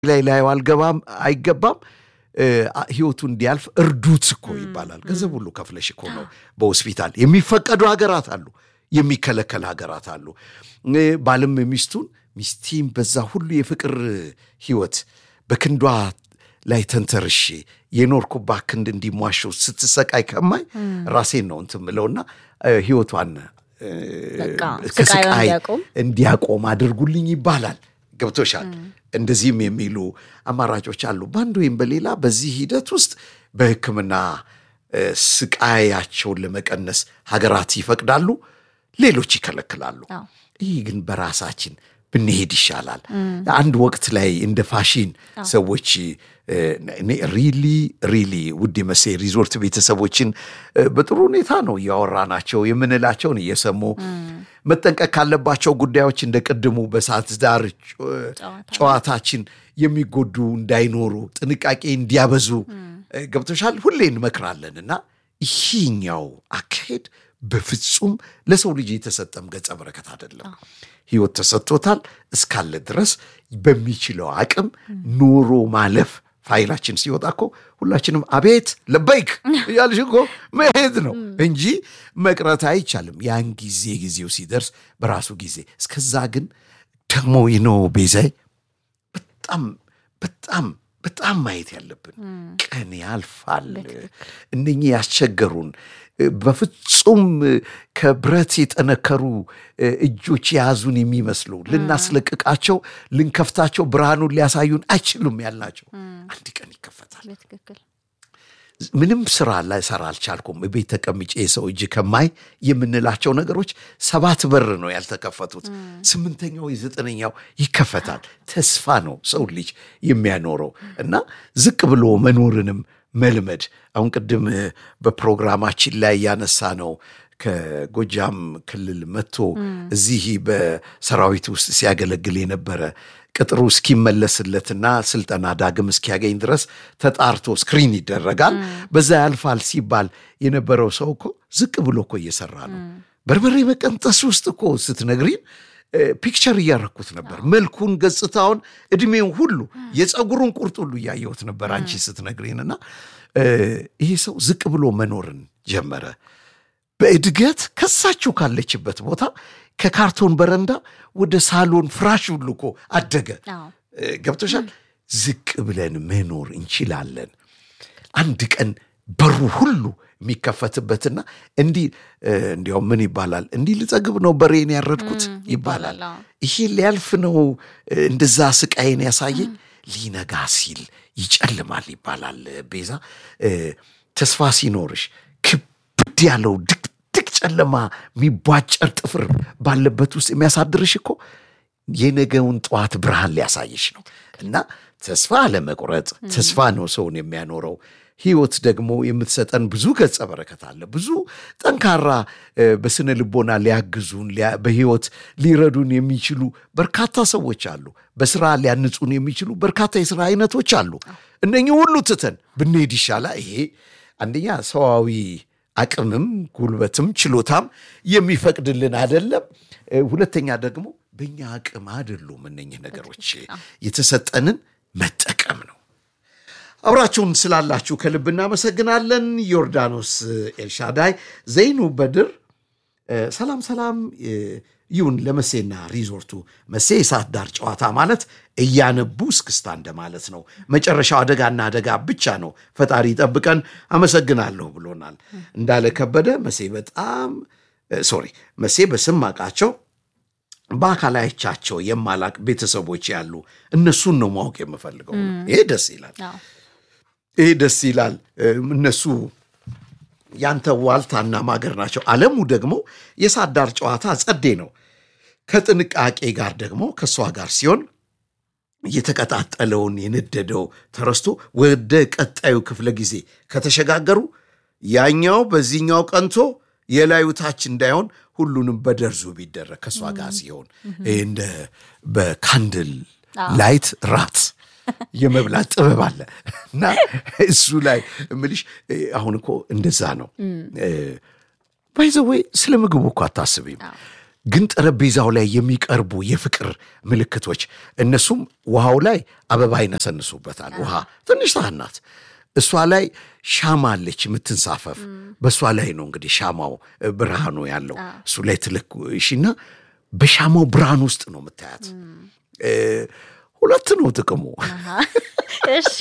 ላይ ላዩ አልገባም አይገባም ህይወቱ እንዲያልፍ እርዱት እኮ ይባላል። ገንዘብ ሁሉ ከፍለሽ እኮ ነው በሆስፒታል የሚፈቀዱ ሀገራት አሉ፣ የሚከለከል ሀገራት አሉ። ባልም ሚስቱን ሚስቴም በዛ ሁሉ የፍቅር ህይወት በክንዷ ላይ ተንተርሼ የኖርኩባት ክንድ እንዲሟሸው ስትሰቃይ ከማይ ራሴን ነው እንትን ምለውና ህይወቷን ከስቃይ እንዲያቆም አድርጉልኝ ይባላል። ገብቶሻል? እንደዚህም የሚሉ አማራጮች አሉ። በአንድ ወይም በሌላ በዚህ ሂደት ውስጥ በሕክምና ስቃያቸውን ለመቀነስ ሀገራት ይፈቅዳሉ፣ ሌሎች ይከለክላሉ። ይህ ግን በራሳችን ብንሄድ ይሻላል። አንድ ወቅት ላይ እንደ ፋሽን ሰዎች ሪሊ ሪሊ ውድ መሴ ሪዞርት ቤተሰቦችን በጥሩ ሁኔታ ነው እያወራናቸው የምንላቸውን እየሰሙ መጠንቀቅ ካለባቸው ጉዳዮች እንደ ቅድሙ በሰዓት ዳር ጨዋታችን የሚጎዱ እንዳይኖሩ ጥንቃቄ እንዲያበዙ ገብቶሻል ሁሌ እንመክራለን እና ይህኛው አካሄድ በፍጹም ለሰው ልጅ የተሰጠም ገጸ በረከት አይደለም። ህይወት ተሰጥቶታል እስካለ ድረስ በሚችለው አቅም ኑሮ ማለፍ ፋይላችን ሲወጣ እኮ ሁላችንም አቤት ለበይክ እያልሽ እኮ መሄድ ነው እንጂ መቅረት አይቻልም። ያን ጊዜ ጊዜው ሲደርስ በራሱ ጊዜ። እስከዛ ግን ደግሞ ይነው ቤዛይ በጣም በጣም በጣም ማየት ያለብን ቀን ያልፋል። እነኚህ ያስቸገሩን በፍጹም ከብረት የጠነከሩ እጆች የያዙን የሚመስሉ ልናስለቅቃቸው ልንከፍታቸው ብርሃኑን ሊያሳዩን አይችሉም ያልናቸው አንድ ቀን ይከፈታል። ምንም ስራ ላይሰራ አልቻልኩም ቤት ተቀምጬ የሰው እጅ ከማይ የምንላቸው ነገሮች ሰባት በር ነው ያልተከፈቱት። ስምንተኛው የዘጠነኛው ይከፈታል። ተስፋ ነው ሰው ልጅ የሚያኖረው እና ዝቅ ብሎ መኖርንም መልመድ አሁን ቅድም በፕሮግራማችን ላይ ያነሳ ነው ከጎጃም ክልል መጥቶ እዚህ በሰራዊት ውስጥ ሲያገለግል የነበረ ቅጥሩ እስኪመለስለትና ስልጠና ዳግም እስኪያገኝ ድረስ ተጣርቶ ስክሪን ይደረጋል። በዛ ያልፋል ሲባል የነበረው ሰው እኮ ዝቅ ብሎ እኮ እየሰራ ነው። በርበሬ መቀንጠስ ውስጥ እኮ ስትነግሪን ፒክቸር እያረኩት ነበር። መልኩን፣ ገጽታውን፣ እድሜውን ሁሉ የፀጉሩን ቁርጥ ሁሉ እያየሁት ነበር አንቺ ስትነግሪንና ይህ ሰው ዝቅ ብሎ መኖርን ጀመረ። በእድገት ከሳችሁ ካለችበት ቦታ ከካርቶን በረንዳ ወደ ሳሎን ፍራሽ ሁሉ እኮ አደገ። ገብቶሻል? ዝቅ ብለን መኖር እንችላለን። አንድ ቀን በሩ ሁሉ የሚከፈትበትና እንዲህ እንዲያውም ምን ይባላል? እንዲህ ልጠግብ ነው በሬን ያረድኩት ይባላል። ይሄ ሊያልፍ ነው እንደዛ ስቃይን ያሳየኝ ሊነጋ ሲል ይጨልማል ይባላል። ቤዛ ተስፋ ሲኖርሽ ክብድ ያለው ድቅድቅ ጨለማ የሚቧጨር ጥፍር ባለበት ውስጥ የሚያሳድርሽ እኮ የነገውን ጠዋት ብርሃን ሊያሳይሽ ነው። እና ተስፋ አለመቁረጥ ተስፋ ነው ሰውን የሚያኖረው። ህይወት ደግሞ የምትሰጠን ብዙ ገጸ በረከት አለ። ብዙ ጠንካራ በስነ ልቦና ሊያግዙን በህይወት ሊረዱን የሚችሉ በርካታ ሰዎች አሉ። በስራ ሊያንጹን የሚችሉ በርካታ የስራ አይነቶች አሉ። እነኚህ ሁሉ ትተን ብንሄድ ይሻላል። ይሄ አንደኛ ሰዋዊ አቅምም ጉልበትም ችሎታም የሚፈቅድልን አይደለም። ሁለተኛ ደግሞ በእኛ አቅም አይደሉም። እነኚህ ነገሮች የተሰጠንን መጠቀም ነው። አብራችሁን ስላላችሁ ከልብ እናመሰግናለን። ዮርዳኖስ ኤልሻዳይ፣ ዘይኑ በድር ሰላም ሰላም ይሁን ለመሴና ሪዞርቱ። መሴ የሰዓት ዳር ጨዋታ ማለት እያነቡ እስክስታ እንደማለት ነው። መጨረሻው አደጋና አደጋ ብቻ ነው። ፈጣሪ ጠብቀን። አመሰግናለሁ ብሎናል እንዳለ ከበደ። መሴ በጣም ሶሪ፣ መሴ በስም ማቃቸው በአካል አይቻቸው የማላቅ ቤተሰቦች ያሉ እነሱን ነው ማወቅ የምፈልገው። ይሄ ደስ ይላል። ይሄ ደስ ይላል። እነሱ ያንተ ዋልታና ማገር ናቸው። አለሙ ደግሞ የሰዓት ዳር ጨዋታ ጸዴ ነው። ከጥንቃቄ ጋር ደግሞ ከእሷ ጋር ሲሆን የተቀጣጠለውን የነደደው ተረስቶ ወደ ቀጣዩ ክፍለ ጊዜ ከተሸጋገሩ ያኛው በዚህኛው ቀንቶ የላዩ ታች እንዳይሆን ሁሉንም በደርዙ ቢደረግ ከእሷ ጋር ሲሆን እንደ በካንድል ላይት ራት የመብላት ጥበብ አለ እና እሱ ላይ እምልሽ አሁን እኮ እንደዛ ነው። ባይዘወይ ስለ ምግቡ እኮ አታስቢም። ግን ጠረጴዛው ላይ የሚቀርቡ የፍቅር ምልክቶች እነሱም ውሃው ላይ አበባ ይነሰንሱበታል። ውሃ ትንሽ ሳህን ናት። እሷ ላይ ሻማ አለች የምትንሳፈፍ። በእሷ ላይ ነው እንግዲህ ሻማው ብርሃኑ ያለው እሱ ላይ ትለኩሽና በሻማው ብርሃን ውስጥ ነው የምታያት። ሁለት ነው ጥቅሙ። እሺ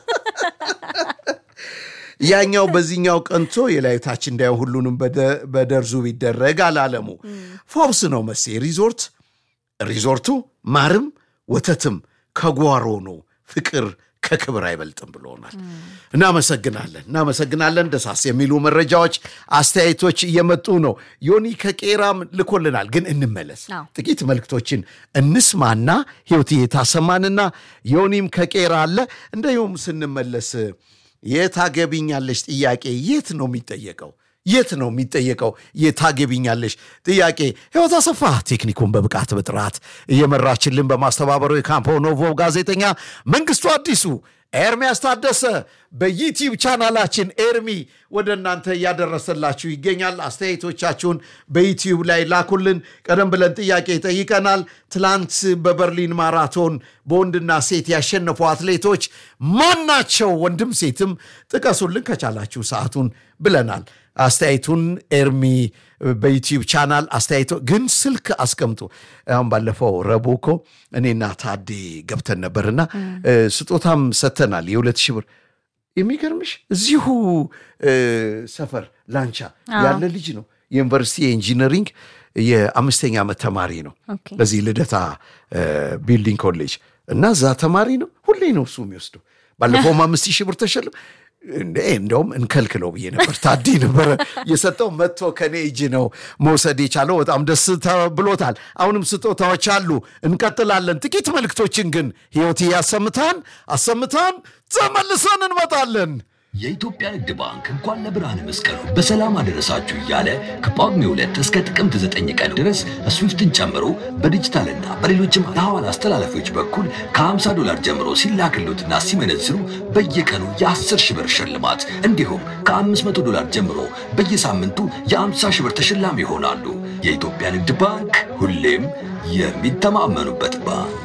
ያኛው በዚህኛው ቀንቶ የላይታች እንዳየ ሁሉንም በደርዙ ቢደረግ አላለሙ ፎብስ ነው መሴ ሪዞርት ሪዞርቱ ማርም ወተትም ከጓሮ ነው ፍቅር ከክብር አይበልጥም ብሎናል። እናመሰግናለን እናመሰግናለን። ደሳስ የሚሉ መረጃዎች፣ አስተያየቶች እየመጡ ነው። ዮኒ ከቄራም ልኮልናል። ግን እንመለስ፣ ጥቂት መልክቶችን እንስማና ህይወት የታሰማንና ዮኒም ከቄራ አለ። እንዲሁም ስንመለስ የታገቢኛለሽ ጥያቄ የት ነው የሚጠየቀው? የት ነው የሚጠየቀው? የታገቢኛለሽ ጥያቄ ህይወት አሰፋ ቴክኒኩን በብቃት በጥራት እየመራችልን በማስተባበሩ የካምፖ ኖቮ ጋዜጠኛ መንግስቱ አዲሱ ኤርሚያስ ታደሰ በዩቲዩብ ቻናላችን ኤርሚ ወደ እናንተ እያደረሰላችሁ ይገኛል። አስተያየቶቻችሁን በዩቲዩብ ላይ ላኩልን። ቀደም ብለን ጥያቄ ጠይቀናል። ትላንት በበርሊን ማራቶን በወንድና ሴት ያሸነፉ አትሌቶች ማናቸው? ወንድም ሴትም ጥቀሱልን ከቻላችሁ ሰዓቱን ብለናል። አስተያየቱን ኤርሚ በዩቲዩብ ቻናል አስተያየቶ ግን ስልክ አስቀምጡ። አሁን ባለፈው ረቡዕ እኮ እኔና ታዴ ገብተን ነበርና ስጦታም ሰጥተናል የሁለት ሺህ ብር የሚገርምሽ እዚሁ ሰፈር ላንቻ ያለ ልጅ ነው። የዩኒቨርሲቲ የኢንጂነሪንግ የአምስተኛ ዓመት ተማሪ ነው። በዚህ ልደታ ቢልዲንግ ኮሌጅ እና እዛ ተማሪ ነው። ሁሌ ነው እሱ የሚወስደው። ባለፈውም አምስት ሺህ ብር ተሸልም እንደውም እንከልክለው ብዬ ነበር። ታዲ ነበረ የሰጠው መጥቶ ከኔ እጅ ነው መውሰድ የቻለው። በጣም ደስ ብሎታል። አሁንም ስጦታዎች አሉ፣ እንቀጥላለን። ጥቂት መልእክቶችን ግን ህይወት አሰምታን አሰምታን ተመልሰን እንመጣለን። የኢትዮጵያ ንግድ ባንክ እንኳን ለብርሃነ መስቀሉ በሰላም አደረሳችሁ እያለ ከጳጉሜ ሁለት እስከ ጥቅምት ዘጠኝ ቀን ድረስ ስዊፍትን ጨምሮ በዲጂታልና በሌሎችም የሐዋላ አስተላለፊዎች በኩል ከ50 ዶላር ጀምሮ ሲላክሉትና ሲመነዝሩ በየቀኑ የ10 ሺህ ብር ሽልማት እንዲሁም ከ500 ዶላር ጀምሮ በየሳምንቱ የ50 ሺህ ብር ተሸላሚ ይሆናሉ። የኢትዮጵያ ንግድ ባንክ ሁሌም የሚተማመኑበት ባንክ